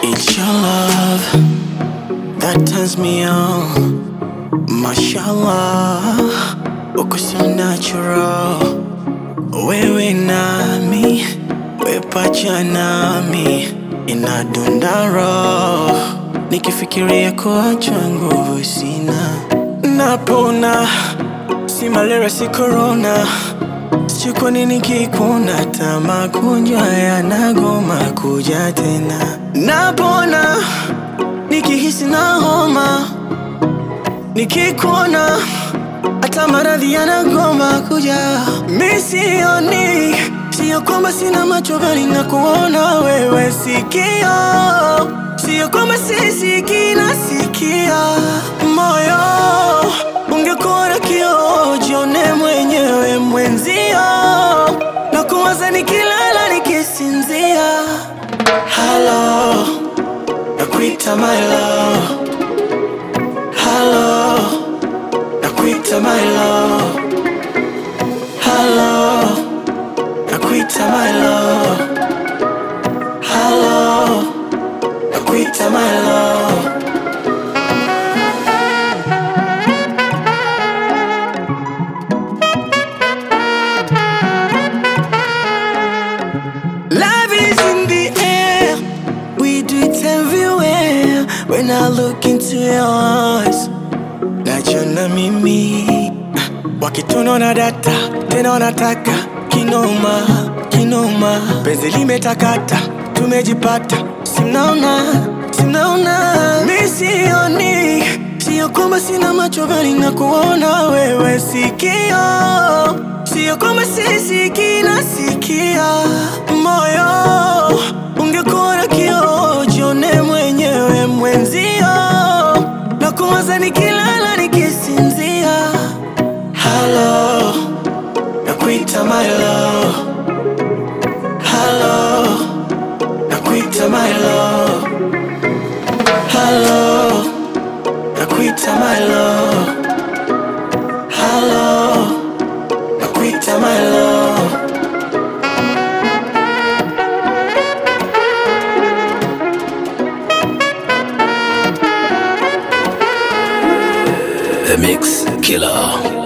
It's your love that turns me on. Mashallah, uko so natural. Wewe nami, we pacha nami, inadunda roho. Nikifikiria kuachwa nguvu sina, napona, si malaria si corona. Sijui kwa nini kikuna hata magonjwa yanagoma kuja tena. Napona nikihisi na homa, nikikuona hata maradhi yanagoma kuja. Mi sioni, sio kwamba sina macho bali na kuona wewe sikio, sio kwamba sisikii nasikia moyo. Ungekuwa na kioo, jione mwenyewe mwenzio, na kuwaza nikilala nikisinzia. Halo, nakuita my love. Halo, nakuita my love. Halo, nakuita my love. Halo, nakuita my love. Love is in the air. We do it everywhere. When I look into your eyes, najiona mimi wakitunaona data tena wanataka kinoma kinoma, penzi limetakata, tumejipata, simnaona simnaona, mi sioni, sio kwamba sina macho bali na kuona wewe sikio, sio kwamba sisikii nasikia moyo. Ungekuwa na kioo, jione mwenyewe mwenzio, na kuwaza nikilala nikisinzia. Halo, nakuita my love. Halo, nakuita my love. Halo, nakuita my love. Halo, nakuita my love. The Mix Killer.